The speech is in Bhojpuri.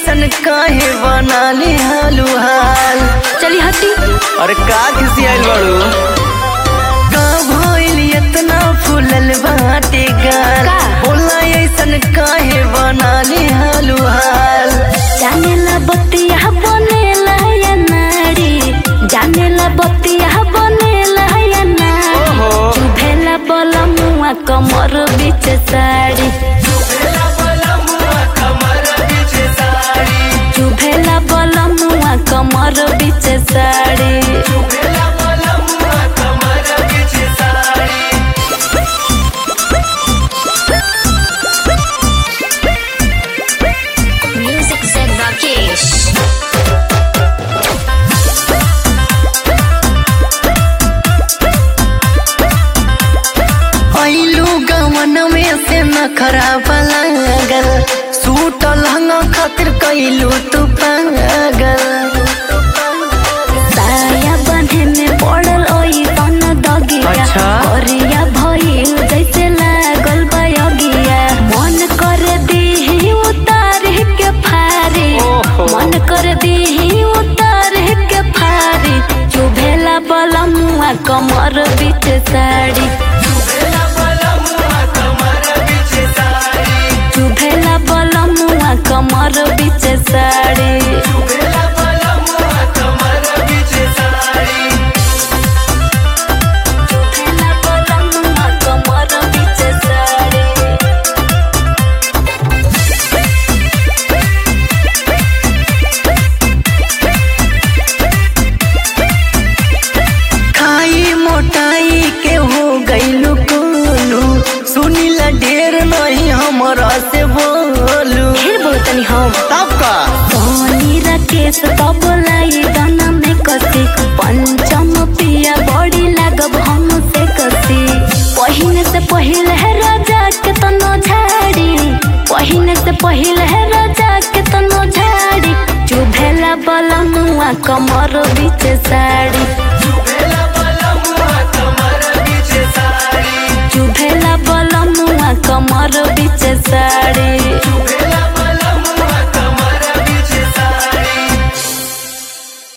ऐसन काहे बनाली हालू हाल चली हटी अरे का किसी आइल बाड़ू का भइल इतना फूलल बाटे गाल का? बोला ऐसन काहे बनाली हालू हाल जानेला बतिया बनेला या नारी जानेला बतिया बनेला या नारी ओहो। चुभेला बला मुआ कमर बीच साड़ी चुभेला बला मुआ कमर बीच साड़ी Music said Rakesh. आइलू गवन में से न खराब लागल सूट लहंगा खातिर कैलू तू पागल साया बंधे में पड़ल ओई तन दगिया अच्छा। करिया भइल जैसे लागल बयगिया मन कर दीही उतार के फारी ओहो। मन कर दीही उतार के फारी चुभेला बलमुआ कमर बीच साड़ी चुभेला बलमुआ कमर बीच साड़ी चुभेला बलमुआ कमर बीच साड़ी खाई मोटाई के हो गईलू कोलू सुनीला ढेर नहीं हमरा से बोलू ढेर बोलतनी हम तब का सोनी राकेश बबलाई दाना में कसी पंचम पिया बड़ी लागब हम से कसी पहिने से पहिले है राजा के तनो झाड़ी पहिने से पहिले है राजा के तनो झाड़ी चुभेला बलमुआ कमर बीच साड़ी चुभेला बलमुआ कमर बीच साड़ी